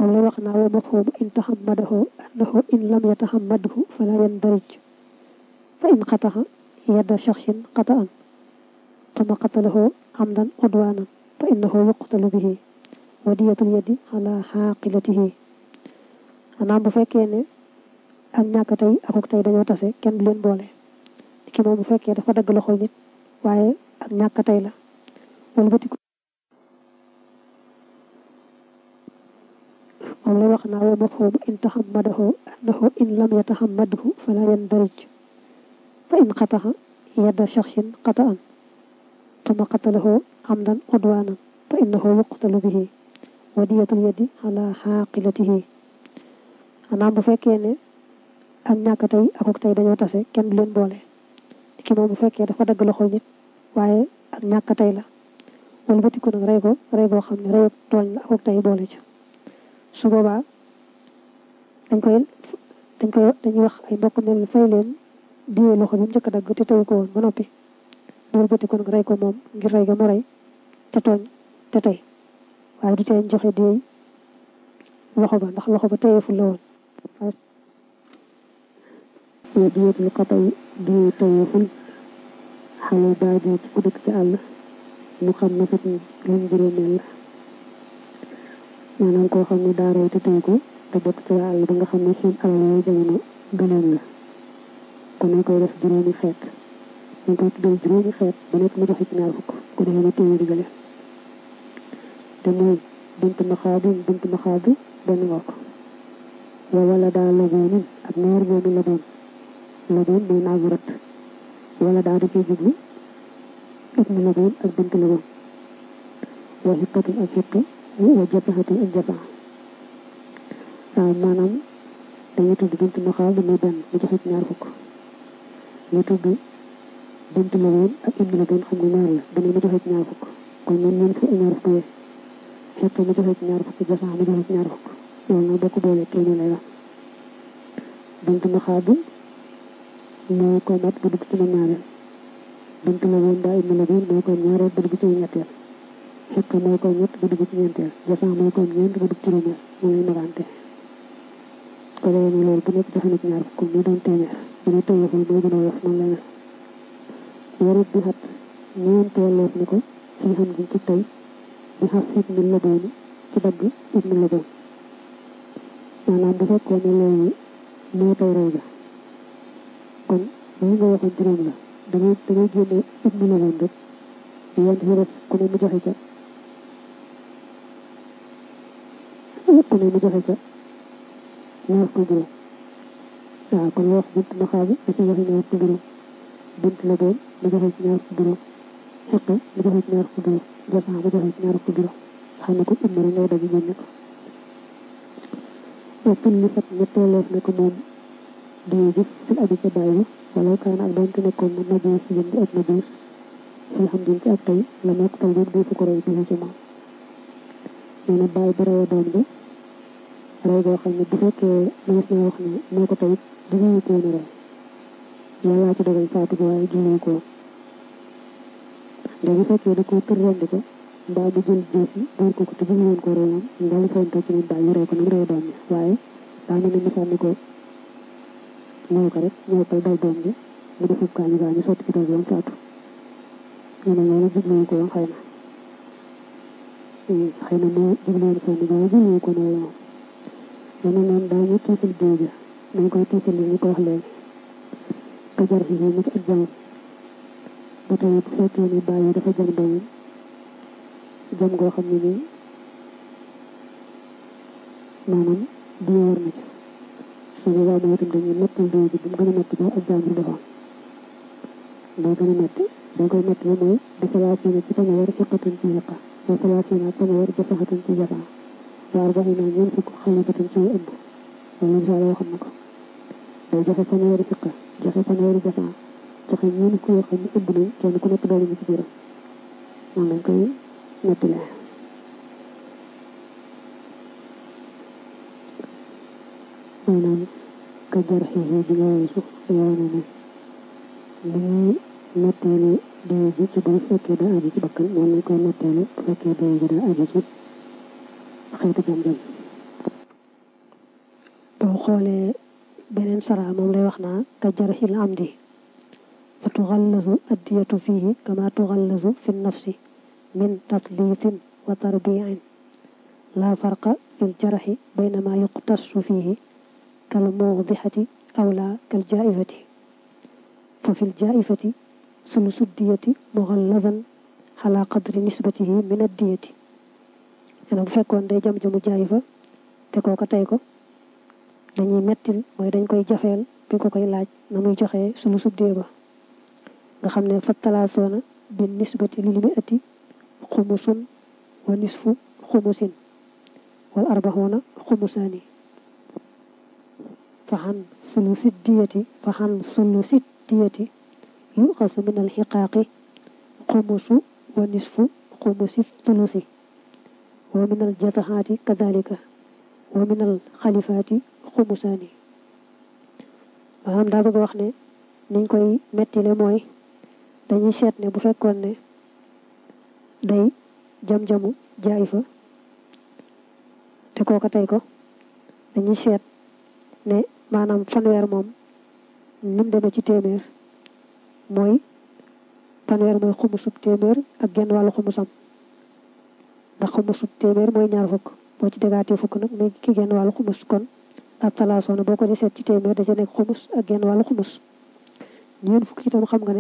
moom lay wax naa wa mafhumu in tahammadahu annahu in lam yatahammadhu fala yandarij fa in qataha yadda shakhsin qata'an thumma qatalahu amdan udwanan fa innahu yuqtalu bihi wa diyatul yadi ala xaaqilatihi xanaa bu fekkee ne ak ñàkk tey akuk tey dañoo tase kenn du leen boole ki moom bu fekkee dafa dagg loxol nit waaye ak ñàkk tey la wala bëti moom lay wax naa wa mafhumu in tahammadahu annahu in lam yatahammadhu fala yandarij fa in qataha yadda shakhsin qata'an thumma qatalahu amdan udwanan fa innahu yuqtalu bihi wa diyatul yadi ala xaaqilatihi xanaa bu fekkee ne ak ñàkk tey akuk tey dañoo tase kenn du leen boole ki moom bu fekkee dafa dagg loxol nit waaye ak ñàkk tey la wala bëti ko nag rey ko rey boo xam ne reyu tooñ la akuk tey boole ci su boobaa dañ koy dañ koy dañuy wax ay mbokk mel fay leen diwee loxo bi mu njëkk a dagg te teyu ko woon ba noppi loolu bëti ko nag rey ko moom ngir rey ga mu rey te tooñ te tey waaye du tee joxe diwee loxo ba ndax loxo ba teyeeful la woon wa diyatul qatay di tayeeful xale baadi ci ku dëkk ci àll mu xam na fat luñ juróomeel la maanaam koo xam ne daa rey te tey ko te bokk ci àll ba nga xam ne seen alal yooyu jamono gënoon la kon nañ koy def juróomi xeet dañ koy tuddee juróomi xeet ba nekk mu joxe ci ñaar fukk ku defee ne téeméeri gële te mooy bunt maxaabi bunt maxaabi benn nga ko wa wala daa laboonin ak ñaar boobu laboon laboon mooy naagu rat wala daa da cee jublu ibnu laboon ak bint laboon wa xiqatin ak xiq wa japaxatin ak japax waaw maanaam dañuy tudd bint maxaabi muy benn mu joxe ci ñaar fukk ñu tudd bint laboon ak ibnu laboon xam nga ñaar la benn mu joxe ci ñaar fukk kon ñun ñun fu ñaar fukk yee xiq mu joxe ci ñaar fukk jasax mu joxe ci ñaar fukk loolu nag bokk boole téeméer lay wax bint maxaabi moo ko mat ba dugg ci ma ñaareel bint la woon daa ibnu la woon moo ko ñaareel ba dugg ci ñetteel xekk moo ko ñett ba dugg ci ñeenteel jasan moo ko ñeent ba dugg ci juróomeel moo lay magante ko defee ne loolu bu nekk joxe na ci ñaar fukk mu doon téeméer bu ne téyeeful moo gën a woyof noonu lay mel warut bi xat ñeenteel loof ni ko fii xam gi ci tey bi xas ibnu la booni ci dagg ibnu la boon maanaam bu fekkoon ne loolu moo tey rey ga kon li nga waxoon juróom la dangay dangay génne ibnu la woon rek yéen ci des ku ne mu joxe ca ku ne mu joxe ca ñaar ko juróom waaw kon wax bint ma xaabi da ci joxe ñaar ko juróom bint la doon mu joxe ci ñaar ko juróom xeq mu joxe ci ñaar ko juróom jasan mu joxe ci ñaar ko juróom xam ne ko ibnu rek ngay dagg génne ko wa kulli fat ñetteeleef ne ko moom di jëf fil abi ca bàyyi wala kaan ak doonte nekkoon na nabiis yëm di ak nabiis fil xam din ci ak tey la nekk tal boobu defu ko rey bi ci moom nee na bàyyi ba reye doom bi rey goo xam ne bu fekkee mënees na wax ne moo ko tey duñu ko woon a rey yàllaa ci dogal faatu ko waaye duñu ko ndax bu fekkee da ko tër rendi ko mbaa mu jël jeesi dóor ko ko te bëgg woon ko rey moom ndax li fañ ci moom daal ñu rey ko nam rey doom bi waaye daa mel ne mu sànni ko ñëw ko rek ñëw koy dal doom bi mu defub gaañu gaañu sotti ci doom bi faatu ñu ne loolu jubluwu ko woon xëy na xëy na moo jubluwoon sànni waaye jubluwu ko noonu moom dana noonu daañu tiisal jiw bi dañ koy tiisal li ñu ko wax léegi ka jar si mu ci ak jamam ba tey bu fekkee ni bàyyi dafa jam doomam jam goo xam ne nii maanaam di war na ci su boobaa mooy itam dañuy mettal dee ji bu mu gën a metti ba ak jàmbur defoon day gën a metti dañ koy metti ba mooy di salaasina ci pañe war fiqatan ci yàqa wa salaasina pañe war jafaxatan ci jafa waar ba naa ñeent fukk xalibatan ci ëmb loolu incha allah xam na ko day joxe pañe war fiqa joxe pañe war jafa joxe ñeent ku yoo xam ne ëmb nañ kenn ku nekk doole ñu ci biiram noonu lañ koy mettile maanaam ka jar xixi ji nga weesu yoone ne li ñuy netteelu dee ji ci bu fekkee daa aju ci bakkan moom lañ koy netteelu bu fekkee dee ji daa aju ci xeetu jam-jam boo xoolee beneen sara moom lay wax naa ka jarxil amdi fa tuxallasu addiyatu fihi kama tuxallasu fi nafsi min tatliitin wa tarbiin la farqa fil jarxi baynama yuqtasu fihi kal muudixati aw la kal jaaifati fa fil jaaifati sulusu diyati muxallasan xala qadri nisbatihi min addiyati ena bu fekkoon day jam jamu jaayifa te kooka tey ko dañuy mettil mooy dañ koy jafeel bi ko koy laaj na muy joxee sulu subdee ba nga xam ne fa talaasoona bin nisbati lil mi ati xumusun wa nisfu xumusin wal arbaxoona xumusaani fa xan sulu siddiyati fa xan sulu siddiyati yuxasu min al xiqaaqi xumusu wa nisfu xumusi tulusi wa min al jataxaati kadalika wa min al xalifaati xumusaani maanaam daa bëgg wax ne niñ koy mettile mooy dañuy seet ne bu fekkoon ne day jam-jamu jaay fa te kooka tey ko dañuy seet ne maanaam fanweer moom nim demee ci téeméer mooy fanweer mooy xumusub téeméer ak genn wàllu xumusam ndax xumusub téeméer mooy ñaar fukk boo ci dégaatee fukk nag muy ki genn wàllu xumus kon ak talaasoona boo ko di seet ci téeméer da ca nekk xumus ak genn wàllu xumus ñeent fukk itam xam nga ne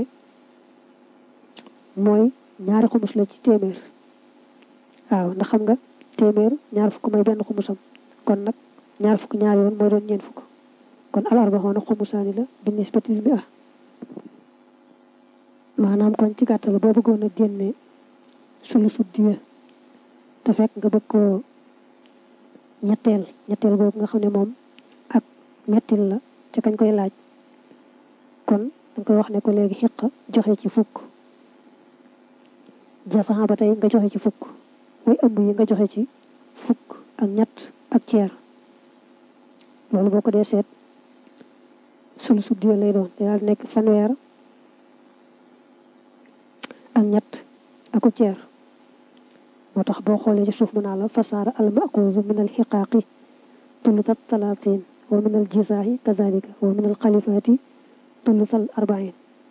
mooy ñaari xumus la ci téeméer waaw ndax xam nga téeméer ñaar fukk mooy benn xumusam kon nag ñaar fukk ñaar yoon mooy doon ñeent fukk kon alarba xoona xumusaani la bi nisbati mi ah maanaam kon ci gàttal boo bëggoon a génne sulu suddiya te fekk nga bëgg koo ñetteel ñetteel boobu nga xam ne moom ak mettil la ca kañ koy laaj kon danga koy wax ne ko léegi xiq joxe ci fukk jasaxa ba tey nga joxe ci fukk way ëmb yi nga joxe ci fukk ak ñett ak ceer loolu boo ko dee seet sulu suddiya lay doon daal nekk fanweer ak ñett aku ceer moo tax boo xoolee ci suuf mu naa la fasaara al maquuzu min al xiqaaqi tulutat talaatin wa min al jisaahi kadalika wa min al xalifaati tulutal arbain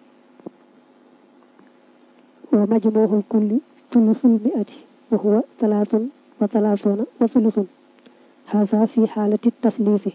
wa majmuuhul kulli tulusul miati wa huwa talaatun wa talaatuuna wa tulusun haza fi xaalati tasliisi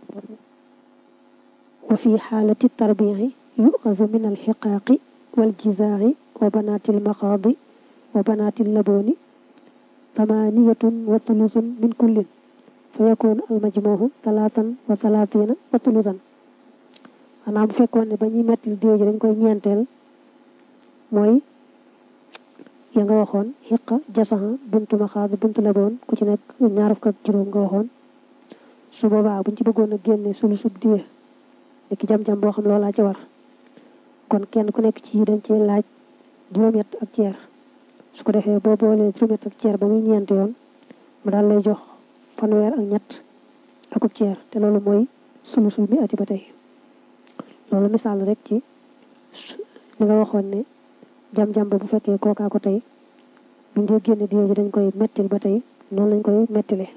wa fi xaalati tarbici yuxazu min al xiqaaqi wal jisaahi wa banaatil maqaadi wa banaatil labooni tamaaniyatun wa tulusun min kullin fa yakun al majmuuhu talaatan wa talaatiina wa tulusan xanaa bu fekkoon ne ba ñuy mettil diw ji dañ koy ñeenteel mooy ya nga waxoon xiqa jasaxa buntu maxaad buntu laboon ku ci nekk ñaar fukk ak juróom nga waxoon su boobaa buñ ci bëggoon a génne sulu sub diya ki jam-jam boo xam loolaa ci war kon kenn ku nekk ci dañ ci laaj juróom-ñett ak ceer su ko defee boo boolee juróom-ñett ak ceer ba muy ñeent yoon mu daal lay jox fanweer ak ñett akub ceer te loolu mooy sulu sul mi ati ba tey loolu misaal rek ci li nga waxoon ne jam-jam ba bu fekkee kookaa ko tey bu ngee génne diyo ji dañ koy mettil ba tey noonu lañ koy mettile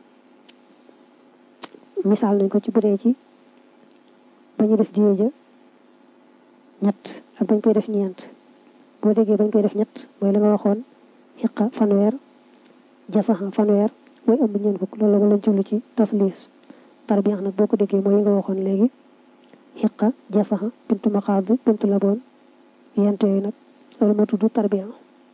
misaal nañ ko ci bu dee ci ba ñu def diyo ja ñett ak bañ koy def ñeent boo déggee bañ koy def ñett mooy la nga waxoon xiqa fanweer jasaxa fanweer mooy ëmb ñeent fukk loolu la lañ jublu ci tasliis tarbiyax nag boo ko déggee mooy yi nga waxoon léegi xiqa jasaxa bintu maxaab bintu laboon yent yooyu nag loolu moo tudd tarbiya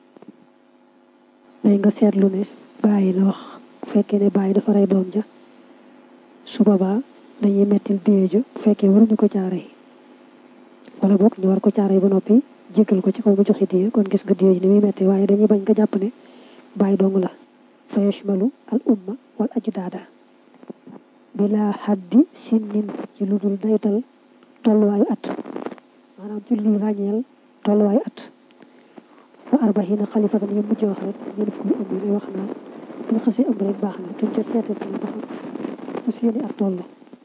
day nga seetlu ne bàyyi la wax bu fekkee ne bàyyi dafa rey doom ja su boobaa dañuy mettil déye ja bu fekkee waruñu ko caare yi wala boog ñu war ko caare yi ba noppi jéggal ko ci kaw mu joxe diye kon gis nga diye ji ni muy metti waaye dañuy bañ nga jàpp ne bàyyi dong la fa yashmalu al umma wal ajdaada bila xaddi sinnin ci lu dul daytal tolluwaayu at maanaam ci lu dul ràññeel tolluwaayu at fa arbaxina xalifatan yi mujj wax rek ñeen fukki ëmb yi wax naa bu ñu xasee ëmb rek baax na duñ ca seetat na ba xam fu seeni at toll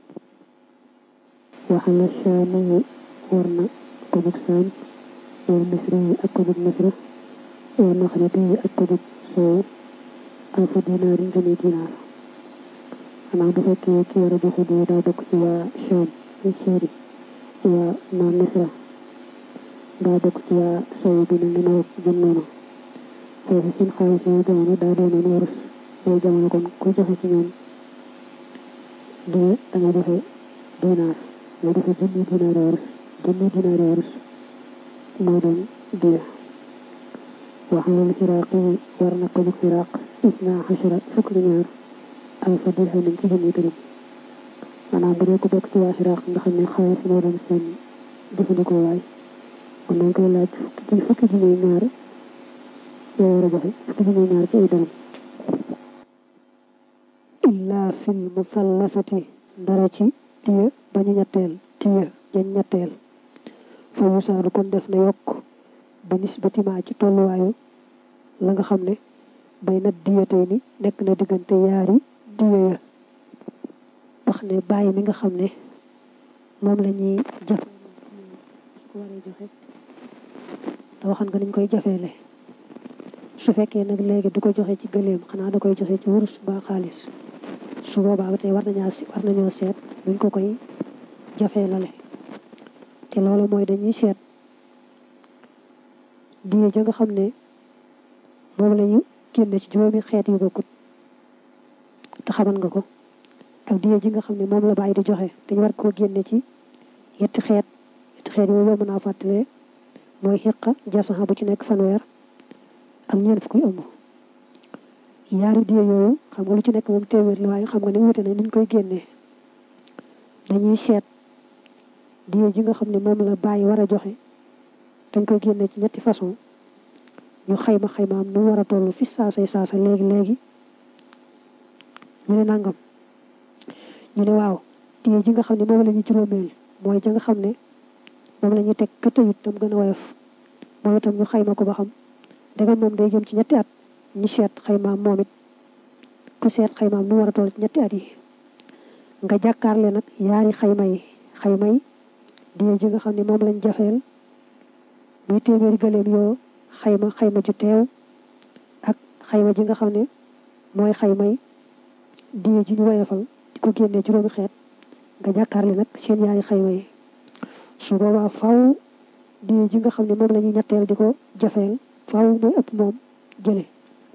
waxala saamayi war na ko nag saam wal misra yi ak ko nag misra wal maxriti yi ak ko nag soow alfa dinaar yi ngëne dinaar xanaa bu fekkee ki war a joxe diya daa bokk ci waa Cham ci Syrie waa naan Misra daa bokk ci waa sow bi ne ni nawet jëm noonu foofu seen xaalis yooyu jamono daa doonoon warus yooyu jamono kon ku joxe ci ñoom diya da nga joxe dinaar nga joxe junni dinaar warus junni dinaar warus moo doon diya waxalal xiraaq yi war na ko jóg xiraaq isna xashara fukk li ñaar alfa dirhamin ci junni dërëm maanaam bu dee ko bokk ci waa xiraaq nga xam ne xaalis moo doon seen jëfandikoo waay kon nañ koy laaj fukki fukki junni ñaar yoo war a joxe fukki junni ñaar ci ay dërëm illa fil musallasati dara ci tiya bañu ñetteel tiya jañ ñetteel fa yusaadu kon def na yokk bi nisbatima ci tolluwaayu la nga xam ne bay na diyatey ni nekk na diggante yaari diya ya wax ne bàyyi mi nga xam ne moom la ñuy jafe ko waree joxe te waxan nga niñ koy jafeele su fekkee nag léegi du ko joxe ci gëléem xanaa da koy joxe ci wurus ba xaalis su boobaa ba tey war nañaa war nañoo seet nuñ ko koy jafeelale te loolu mooy dañuy seet diye ja nga xam ne moom la ñu génne ci juróomi xeet yu bokkut te xaman nga ko ak diye ji nga xam ne moom la bàyyi di joxe dañu war koo génne ci yetti xeet yetti xeet yooyu yomb naa fàttalee mooy xiqa jasaxa bu ci nekk fanweer ak ñeent fukk yu ëmb yaari diye yooyu xam nga lu ci nekk moom téeméer la waaye xam nga ne wute na niñ koy génnee dañuy seet diye ji nga xam ne moom la bàyyi war a joxe dañ koy génne ci ñetti façon ñu xayma xaymaam nu war a toll fi saasay saasa léegi léegi ñu ne nangam ñu ne waaw diye ji nga xam ne moom la ñu juróomeel mooy ja nga xam ne moom la ñu teg ka tëyut tam gën a woyof moom itam ñu xayma ko ba xam dëgg moom day jëm ci ñetti at ñu seet xaymaam moom it ku seet xaymaam nu war a toll ci ñetti at yi nga jàkkaarle nag yaari xayma yi xayma yi diye ji nga xam ne moom lañ jafeel muy téeméeri gëléem yoo xayma xayma ju teew ak xayma ji nga xam ne mooy xaymay diye ji ñu woyofal di ko génnee juróomi xeet nga jàkkaarle nag seen yaari xayma yi su boobaa faw diye ji nga xam ne moom la ñuy ñetteel di ko jafeel faw mooy ëpp moom jële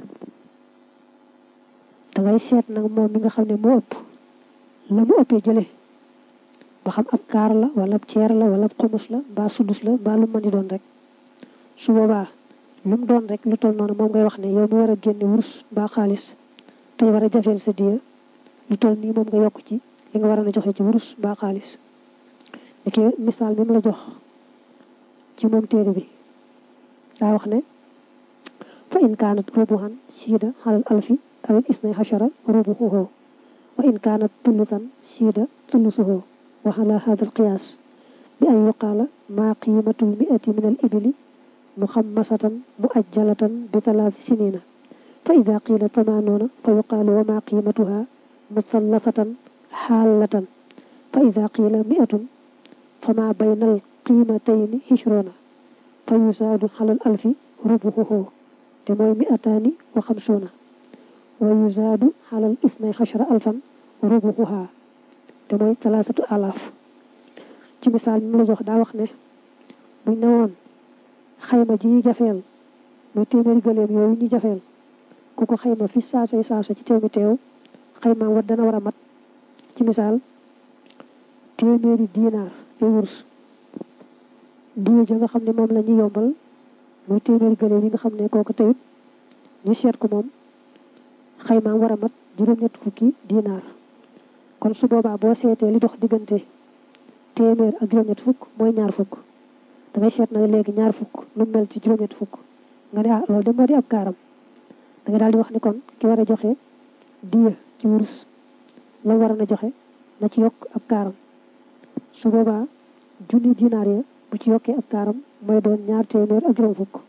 dangay seet nag moom mi nga xam ne moo ëpp la mu ëppee jële ba xam ab kaar la wala ab ceer la wala ab xumus la mbaa sudus la mbaa lu mën di doon rek su boobaa lu mu doon rek lu toll noonu moom ngay wax ne yow mi war a génne wurus mbaa xaalis tey war a jafeel sa diya lu toll nii moom nga yokk ci li nga war a joxe ci wurus mbaa xaalis li ki misaal mi mu la jox ci moom téere bi daa wax ne fa in kaanat rubuhan siida xalal alfi awil isnay xachara rubuhuhu wa in kaanat tullutan siida tullusuhu wa ala hada alqiyaas bi an yuqaala maa qiimatul miati min al ibili muxammasatan muajjalatan bi talaati sinina fa ida qiila tamaanoona fa yuqaalu wa maa qiimatuha musallasatan xaalatan fa ida qiila miatun fa maa bayna al qiimatayni hishroona fa yusaadu xalal alfi rubuhuhu te mooy miataani wa xamsuuna wa yusaadu xalal isnay xachara alfan rubuhuha te mooy talaasatu alaaf ci misaal mi mu la jox daa wax ne buñ ne woon xayma ji ñu jafeel muy téeméeri gëléem yooyu ñu jafeel ku ko xayma fi saasay saasa ci teew mi teew xaymaam wat dana war a mat ci misaal téeméeri diinaar yu wurs diye ja nga xam ne moom la ñu yombal muy téeméeri gëléem yi nga xam ne kooku teyut ñu seet ko moom xaymaam war a mat juróom-ñett fukki diinaar kon su boobaa boo seetee li dox diggante téeméer ak juróom-ñett fukk mooy ñaar fukk dangay seet nag léegi ñaar fukk nu mel ci juróom-ñett fukk nga ne ah loolu de moo di ab kaaram da nga daal di wax ni kon ki war a joxe diya ci wurus la war a joxe na ci yokk ab kaaram su boobaa junni dinaar ya bu ci yokkee ab kaaram mooy doon ñaar téeméer ak juróom fukk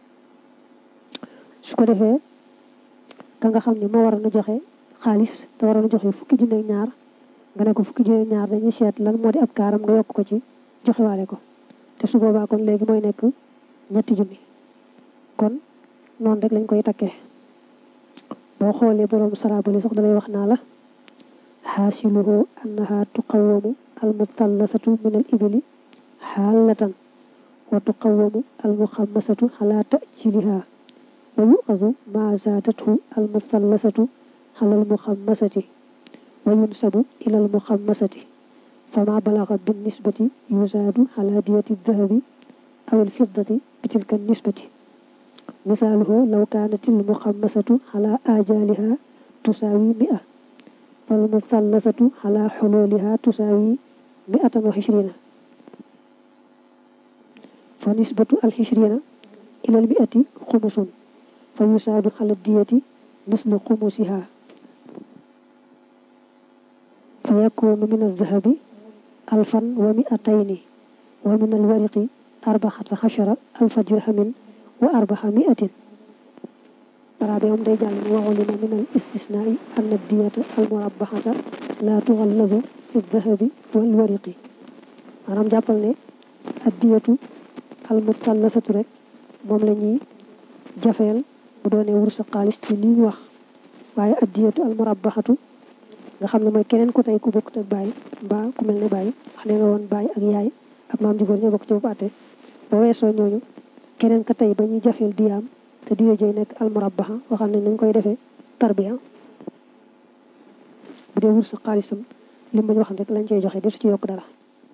su ko defee ka nga xam ne moo war a joxe xaalis te war a joxe fukki junne ak ñaar nga ne ko fukki junne ñaar dañuy seet lan moo di ab kaaram nga yokk ko ci joxewaale ko te su boobaa kon léegi mooy nekk ñetti junni kon noonu rek lañ koy takkee boo xoolee borom sarabali sax dalay wax naa la xaasiluhu annaha tuqawamu almutallasatu min al ibili xaalatan wa tuqawamu almuxammasatu ala tajiliha wa yuqazu ma zaadathu almutallasatu ala almuxammasati wa yunsabu ila almuxammasati fama balaga binnisbati yuzaadu ala diyati dahabi aw alfiddati bitilka nisbati misaaluhu law kaanat almuxammasatu ala ajaliha tusaawi mia falmutallasatu ala xululiha tusaawi miatan wa xishrina fa nisbatu alxishrina ila almiati xumusun fa yusaadu ala diyati mislu xumusiha fa yakunu min aldahabi alfan wa miatayni wa min alwariqi arbaxata xashara alfa dirhamin wa arbaxa miatin daraabe moom day jàll ne waxulima min al istisnaai anna diyata almurabaxata la tuxallazu fi dahabi walwariqi maanaam jàppal ne addiyatu almutallasatu rek moom la ñuy jafeel bu doonee wursa xaalis ci li ñu wax waaye addiyatu almurabaxatu nga xam ne mooy keneen ku tey ku bokk ak bàyyi mbaa ku mel ne bàyyi wax ne nga woon bàyyi ak yaay ak maam ji góor ñoo bokk ci bopp àtte ba weesoo ñooñu keneen ka tey ba ñuy jafeel diyaam te diya jëy nekk almurabaxa waxam ne nañ koy defee tarbiya bu dee wursa xaalisam li ma ñu waxam rek lañ cey joxe desu ci yokk dara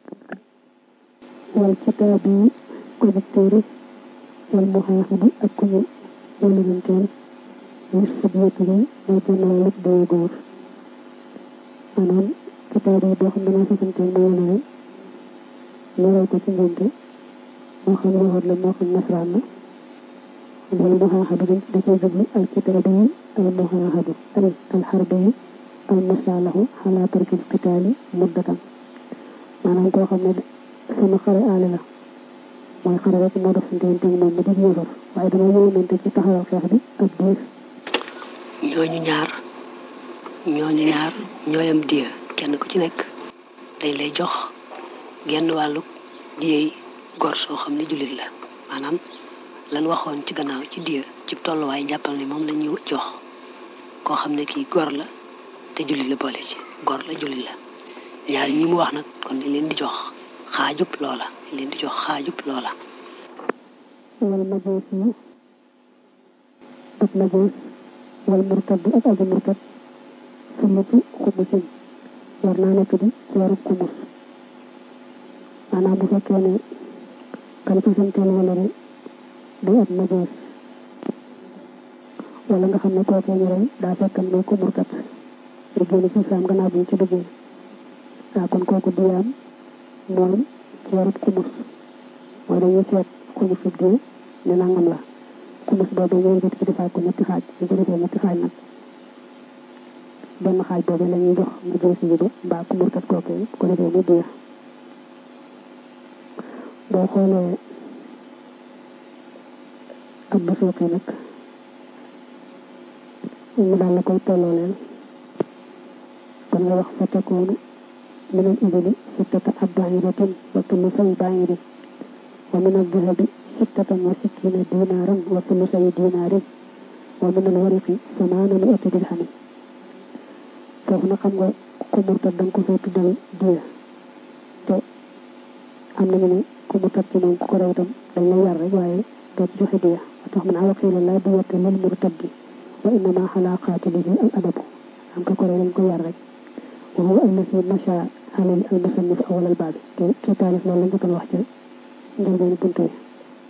wal kitaabi collecteur wal muhaaxibi ak ku ñu wëlëranteel nis fadiyatu yi mooy benn wàllu dee góor maanaam kitaab yi boo xam ne moo fasanteel moo wëlëre ñëwal ko ci ngénte moo xam yahud la moo xam nasraan la wal muhaaxibi da cay jublu al kitaabi yi al muhaaxibi ay al xarbi yi al masaalahu xalaa tarkil qitaali muddatan maanaam koo xam ne sama xare aale la mooy xare rek moo def sante moom ma di yéefar waaye dama yéwénante ci taxawal xeex bi ak diir ñooñu ñaar ñooñu ñaar ñooyam diya kenn ku ci nekk dañ lay jox genn wàllu diyey gor soo xam ne jullit la maanaam lan waxoon ci gannaaw ci diya ci tolluwaay jàppal ne moom la ñuy jox koo xam ne kii gor la te jullit la boole ci gor la jullit la ñaar ñi mu wax nag kon dañ leen di jox xaajub loola dañ leen di jox xaajub loola wal majuus yi ak majuus wal murtad ak aji murtad sunnatu xumusin war naa nekk di ci warub xumus maanaam bu fekkee ne kan ci santeel wala ne day ab majuus wala nga xam ne kookee ñu rey daa fekkan mooy ko murtad lu génn ci islam gannaaw bi ñu ci duggee waaw kon kooku diyaam mooy ci warub xumus mooy dañuy seet xumus ub diw ne nangam la xumus boobu ñooy jot ci defaat ko ñetti xaaj ñu ko defee ñetti xaaj nag benn xaaj boobu la ñuy jox nga jël si bi mbaa ku murtat kooku ko defee mu diya boo xoolee ab bu suuqee nag ñu daal la koy tollooleel kon nga wax fa tekoonu من الإبل ستة أبعيرة وثلثي بعير ومن الذهب ستة وستين دينارا وثلثي دينار ومن الورق ثمانمائة درهم foofu na xam nga ku murtat da nga ko fay tuddal diya te am nañu ne ku murtat ci moom ku ko rew itam dañ lay yar rek waaye doo ci joxe diya wa tax man awaqiila laa diyata lil murtaddi wa innama xalaa qaatilihi al adabu am ka ko rew dañ ko yar rek وهو الذي مشى عليه المصنف أول الباب ci taalif loolu lañ jotoon wax ca njëlbeen buntu yi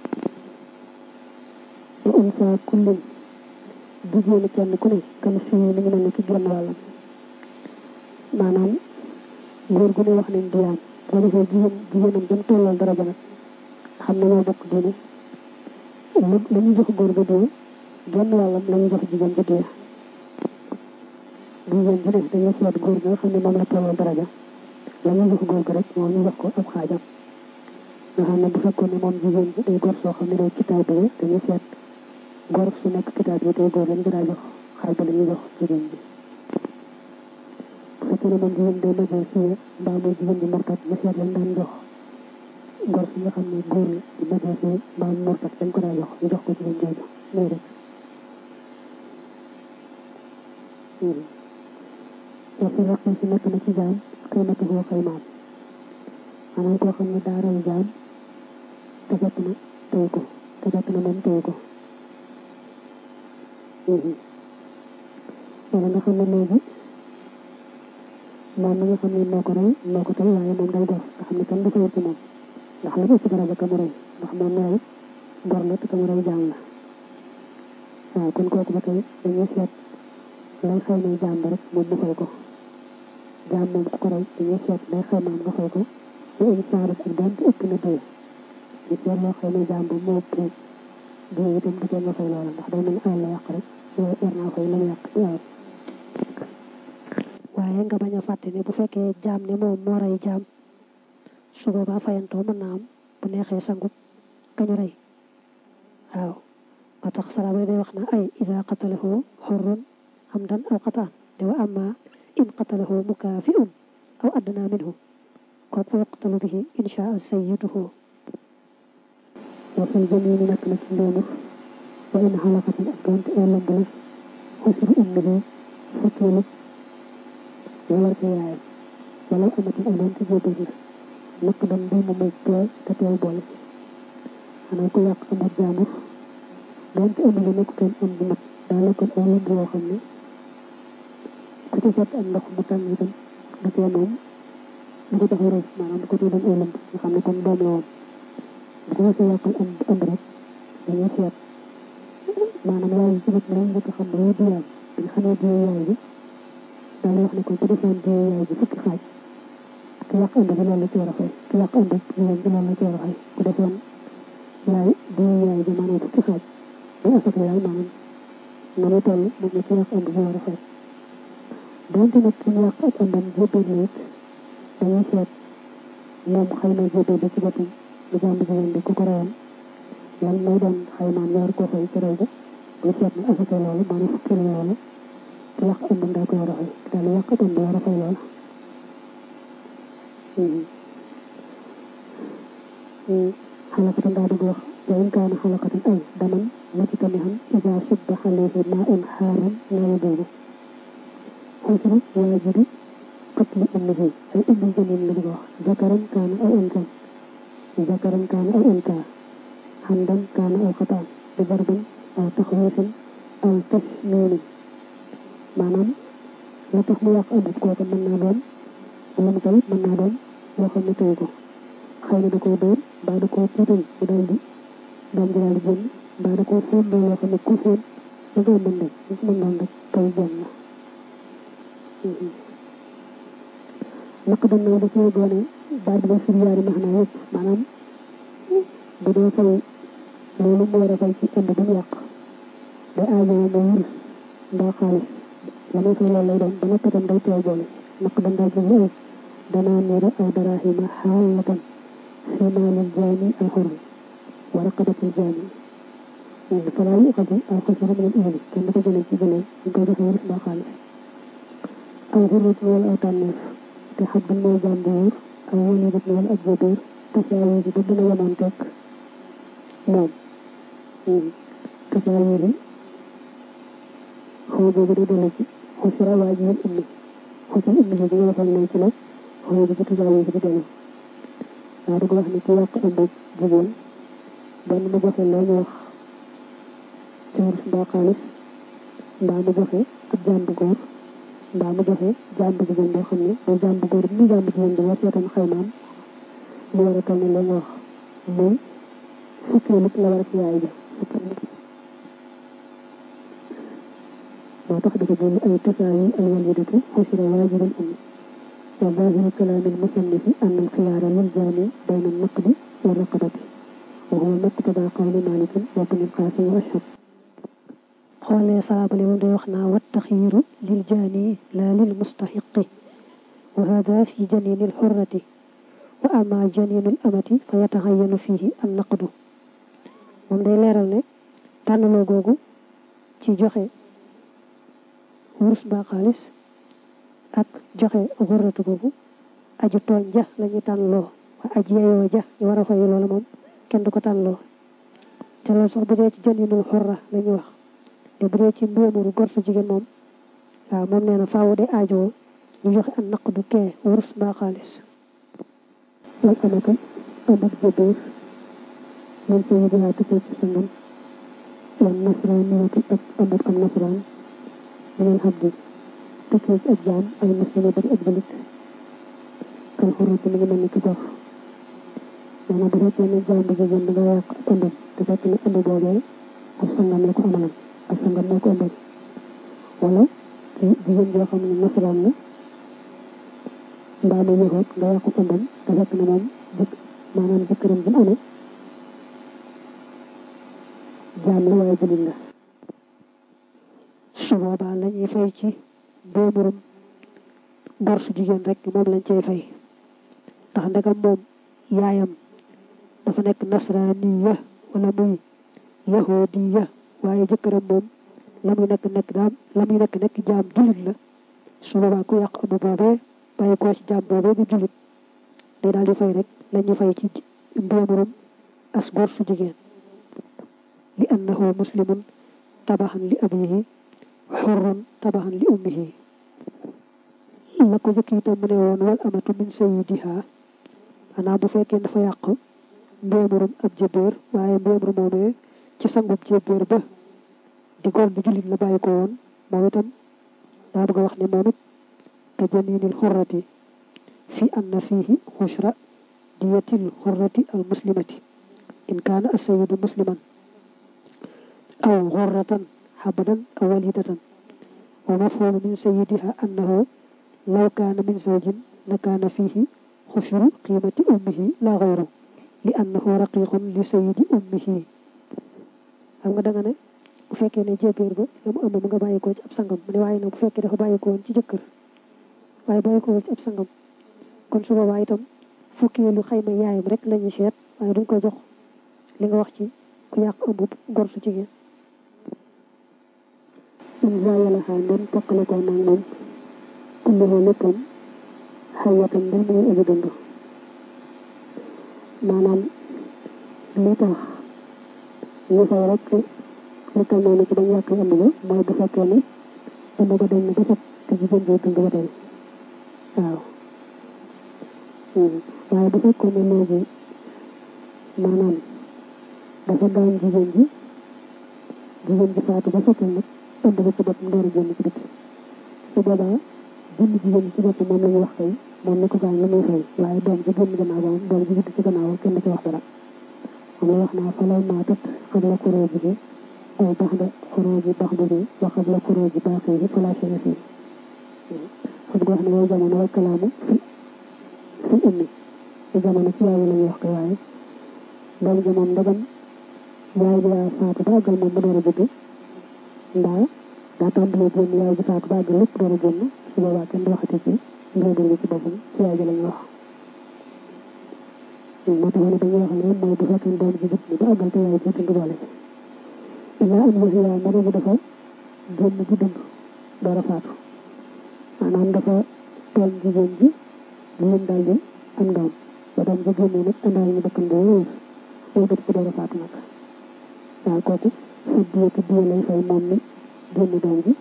wa unsa kullin jigéenu kenn ku ne kan si mi ngi mel ni ci genn wàllam maanaam góor gu ne wax nañ diyaam boo defee jigéen jigéenam jëm tollal daraja nag xam ne ñoo bokk diine lu la ñu jox góor ga diya genn wàllam la ñu jox jigéen ga diya jigéen ji ne dañuy seet góor gi nga xam ne moom la tolloo daraja la ñu jox góor gi rek moom ñu jox ko ab xaajam nga xam ne bu fekkoon ne moom jigéen bi day góor soo xam ne day kitaab bi dañuy seet góor su nekk kitaab bi day góor lañ ko daa jox xaaj ba la ñuy jox jigéen bi bu fekkee ne moom jigéen day majeur siye mbaa mooy jigéen bi murtat ñu seet lañ daan jox góor si nga xam ne góor di majeur siye mbaa murtat dañ ko daa jox ñu jox ko jigéen jooju muy rek wa fi raqi si nekk na ci jaam xiimati boo xaymaam maanaam koo xam ne daa rey jaam te fekk na tey ko te fekk na moom tey ko wala nga xam ne léegi moom mi nga xam ne moo ko rey moo ko tey waaye moom day gor nga xam ne kenn du fayal ci moom ndax la ëpp daraja ka mu rey ndax moom mi rey gor la te ka mu rey jaam la waaw kon kooku ba tey dañuy seet lay xëy na jaam ba rek moom mu fay ko jaam moom ku ko rey dañuy seet lay xëy maam nga fay ko bu émission rek ak doon te ëpp na dee ñu seet loo xëy na jaam ba moo ëpp dee itam du ko nga fay loola ndax day mel alal la yàq rek yow war naa fay la mu yàq ci alal waaye nga bañ a fàtte ne bu fekkee jaam ne moom moo rey jaam su boobaa fayantoo mën naa am bu neexee sangut kañu rey waaw moo tax salaama day wax na ay ida qatalahu xurrun amdan aw qataan de wa amma in qatalahu mukaafi'un aw adna minhu kooku fa yuqtalu bihi inshaa sayyiduhu wa fil jamiini nekk na ci ndéemur wa in xalaqatin ak doonte ay lamb la xusru ummihi fukkeelu wala ci yaayam wala amatin ay doonte jóobal la nekk doon mbir mu muy tooy te tooy boole ci xanaa ku yàq amut jaamur doonte ëmb la nekk kenn am bu mat daa lekkoon ay lamb yoo xam ne ku ci fekk am ndox mu tàng itam du tee moom du ko tax a rëy maanaam du ko tee doon ay lamb nga xam ne kon doom la woon bu ko mos a yàqal ëmb ëmb rek dañuy seet maanaam yaay yi ci bët lañ njëkk xam ne diyaam bi nga xamee diya yaay bi daal di wax ne ko ku defoon diya yaay bi fukki xaaj ki yàq ëmb bi loolu la ci war a fay ki yàq ëmb jigéen bi loolu la ci war a fay ku defoon yaay diya yaay bi maanaam fukki xaaj day asaka yaay maanaam noonu toll moom la ci yàq ëmb bi war a fay donte nag ki yàq ak ëmbam jébbal la it dañuy seet moom xëy na jébbal bi ci boppam lu jàmb jigéen bi ku ko reyoon lan mooy doon xaymaan yor ko fay ci rey ba bu seet ne asaka loolu maanaam fukki la loolu ki yàq ëmbam daa ko war a fay daal yàq ëmb war a fay loolu xalaqatan daa dugg wax wa in kaana xalaqatan ay daman mujtamihan ida subba alayhi maa'un xaaran laa yajuuzu xusru waajibi qatli ummihi ay ummi janin la dugg wax zakaran kaana aw unsan zakaran kaana aw unsa xamdan kaana aw xataan bi darbin aw taxwiifin aw tasmiinin maanaam la tax mu yàq ëmb kooku mën naa doon la mu tey mën naa doon loo xam ne tey ko xëy na da koo dóor mbaa da koo puutal mu daal di doom ji daal di génn mbaa da koo fóon loo xam ne ku fóon da ngay mën rek ñu mën doon rek kay jëm la naq dañ na da cee doone baat bi firi yaari maanaa yëpp maanaam bu dee fay loolu mu war a fay ci ëmb bu mu yàq day aajoo mu wurus mbaa xaalis la may fay loolu lay doon ba noppi itam day teew boole naq dañ daa jël ay danaa niira aw daraahima xaalatan fi maalil jaani al xurri wa raqabatil jaani falaa yuqadu al xusru min al ibli kenn du ko jëlee ci jëlee ñu koy joxe wurus mbaa xaalis aw xurrit wala aw tànneef te xam ban mooy jaam bu wóor aw walidat wala ab jabir tasaawi bi ba dina yemoon tekk moom tasaawi bi xaw boobu day dellu ci xusra waajibul ummi xusra ummi bi nga waxal ne ci la xaw bi ci tasaawi bi di dellu daa di ko wax ne ki yàq ëmb jigéen benn mu joxe la ñu wax ci wurus mbaa xaalis mbaa mu joxe ab jaam bu góor mbaa mu joxe jaam bu jigéen boo xam ne mooy jaam bu góor bi muy jaam bu jigéen bi war seetaan xaymaam mu war a toll ne la nga wax muy fukkee nit la war a ci yaay bi moo tax dafa jël ay tasaawi al walidatu xusra waajibal ummi wa zaahiru kalaami al musannifi anna al xiyaara lil jaami bayna al naqdi wa raqabati wa huwa muqtada qawli malikin wa ibn al qaasim wa ashhab xoolee saabale moom day wax naa wat taxiiru lil jaani laa lil mustaxiqi wa hada fi janini al xurrati wa ama janinu al amati fa yataxayanu fihi an naqdu moom day leeral ne tànnaloo googu ci joxe wurus mbaa xaalis ak joxe xurratu googu aju tooñ ja la ñuy tànnloo wa aji yeyoo ja ñu war a fay loolu moom kenn du ko tànnloo te loolu sax bu dee ci janinul xurra la ñuy wax te bu dee ci mbéemuru gor su jigéen moom waaw moom nee na faaw de aajoo ñu joxe an naqdu kee wurus mbaa xaalis wal amata amat jëbeer man sa yi dinaa tukkee ci sangam wan nasraan niyati ak amat am nasraan minal xabdi tukkee ci ak jaam ay muslimi bari ak julit kan xuruj mi ngi mel ni ki gox maanaam bu fekkee ne jaam bu jigéen da nga yàq ak ëmbam te fekk ne ëmb boobee ak sangam la ko amalam ak sangam moo ko ëmbal wala ci jigéen joo xam ne nasaraan la mbaa mu yëxoot nga yàqu ëmbam te fekk ne moom jëkk maanaam jëkkëram bi mu amee jaam la waaye julit la su boobaa la ñuy fay ci boomurum gor su jigéen rek moom lañ cay fay ndax ndegam moom yaayam dafa nekk nasraaniya wala muy yahudiya waaye jëkkëram moom la muy nekk nekk daam la muy nekk nekk jaam julit la su boobaa ku yàq ëmb boobee bàyyi koo ci jaam boobee di julit day daal di fay rek la ñuy fay ci mboomurum as gor su jigéen li annahu muslimun tabaxan li abihi xurrun tabaxan li ummihi la ko jëkk itam mu ne woon wal amatu min sayidiha maanaam bu fekkee dafa yàq mbéemurum ab jébéer waaye mbéemur moomee ci sangub jébéer ba di góor di jullit la bàyyi ko woon moom itam daa bëgg a wax ne moom it ka janinil xurrati fi anna fihi xushra diyatil xurrati al muslimati in kaana asayidu musliman aw xurratan xabadan aw walidatan wa mafhumu min sayidiha annahu law kaana min zawjin la kaana fihi xushru qiimati ummihi la xayru li annahu raqiqun li sayidi ummihi xam nga da nga ne bu fekkee ne jébéer ba la mu ëmb mu nga bàyyi ko ci ab sangam mu ne waaye nag bu fekkee dafa bàyyi ko woon ci jëkkër waaye bàyyi ko woon ci ab sangam kon su boobaa itam fukki lu xayma yaayam rek la ñuy seet waaye duñ ko jox li nga wax ci ku yàq ëmb gor su jigéen in zaayala xaa ndem toqale ko nag moom kulluhu léppam xayatan mbir mu ngi aji dund maanaam li tax ñu fay rek li tal noonu ci bañ yàq ëmb ba mooy bu fekkee ne ëmb ba dañ na ba set te jigéen bi dund ba tey waaw waaye bu fekkoon ne léegi maanaam dafa gaañ jigéen ji jigéen ji faatu ba setal nag ëmb ba ci boppam door a génn ci dëkk su boobaa jënd jigéen ci bopp moom la ñu wax tey moom ni ko gaañ la muy fay waaye doom ji génn gannaaw ba moom doom ji judd ci gannaaw kenn du ci wax dara moom la wax naa fa law maatat xam la kuroo ji aw bax da kuroo ji bax bi wa xam la kuroo ji baaxee yi fala chene fii xam nga wax ne yow jamono wal kalaamu fi fi ummi ci jamono ci yaay la ñuy wax ko waaye doom ji moom ndagam yaay bi yaa faatu ba àggal moom mu door a judd ndaa daa tàmbalee génn yaay ji faatu ba àggal lépp door a génn su boobaa kenn du waxati ci ngéebal bi ci boppam ci yaay ji la ñuy wax moo tax ne dañuy wax ne mooy bu fekkee doom ji judd ba àggal te yaay ji dund boole ci illaa am wax yaa ma doon dafa génn ji dund door a faatu maanaam dafa tooñ jigéen ji jigéen daal di am doom ba doom ji génnee nag àndaale ñu dëkkan boo wéer loolu dëkk ko door a faatu nag waaw kooku sa diye te diye lay fay moom mi génn doom ji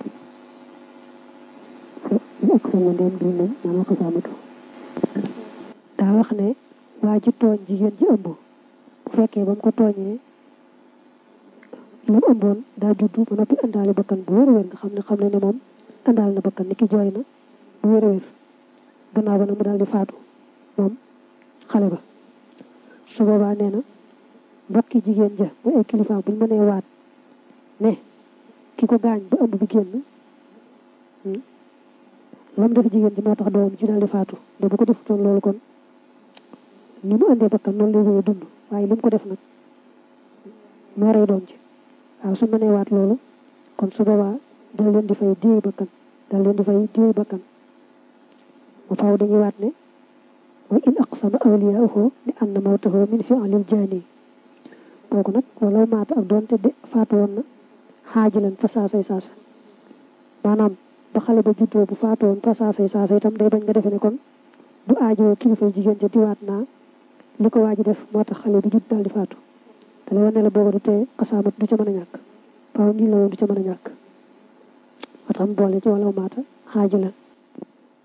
ñu ak sa ndeem di nañ maanaam ko saamatu daa wax ne waa ji tooñ jigéen ji ëmb bu fekkee ba mu ko tooñee lam ëmboon daa juddu ba noppi àndaale bakkan bu wér-wér nga xam ne xam ne ne moom àndaale na bakkan ni ki jooy na bu wér-wér gannaaw ba nag mu daal di faatu moom xale ba su boobaa nee na mbokki jigéen ja mooy ay kilifaam buñ mënee waat ne ki ko gaañ ba ëmb bi génn lam def jigéen ji moo tax doomam ji daal di faatu de bu ko defutoon loolu kon ni mu andee bakkan noonu lay wéyee dund waaye li mu ko def nag moo rey doom ji waaw su mënee waat loolu kon su boobaa dal leen di fay diey bakkan dal leen di fay diey bakkan mu faaw dañuy waat ne mooy in aqsama awliyaahu li anna mawtahu min fi'lil jaani kooku nag walaw maata ak doonte de faatu woon na xaajilan fa saasay saasa maanaam ba xale ba juddoo bu faatu woon fa saasay saasa itam day bañ nga defe ne kon du aajoo kilifa jigéen ja diwaat naa li ko waaji def moo tax xale bi judd daal di faatu te la wane la booba du tee xasaamat du ca mën a ñàkk faaw nii la woon du ca mën a ñàkk moo tax mu boole ci walaw maata xaajilan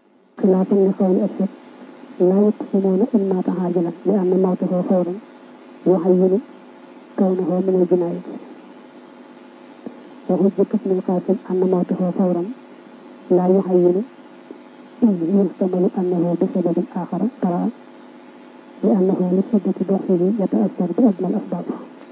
xilaafan li xawli ashab laa yuqsimuuna in maata xaajilan li anna mawtahu fawran yuxayyinu kawnahu min al jinaayati wa hujjatu ibn al-Qaasim anna mawtahu fawran laa yuxayyinu in yuxtamalu annahu bi sababin aaxara taraa li annahu li shiddati doxihi yataassar bi adna al asbaab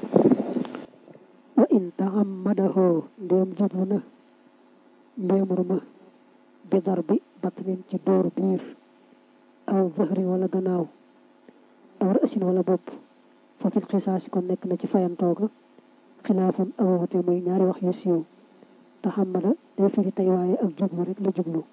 wa in taxammadahu ndéem jublu na mbéemur ma bi dar bi batnin ci dóor biir aw zahri wala gannaaw aw rësin wala bopp fa fil xisaasi kon nekk na ci fayantooga xilaafun ak wuute muy ñaari wax yu siiw taxammada day firi tey waaye ak jublu rek la jublu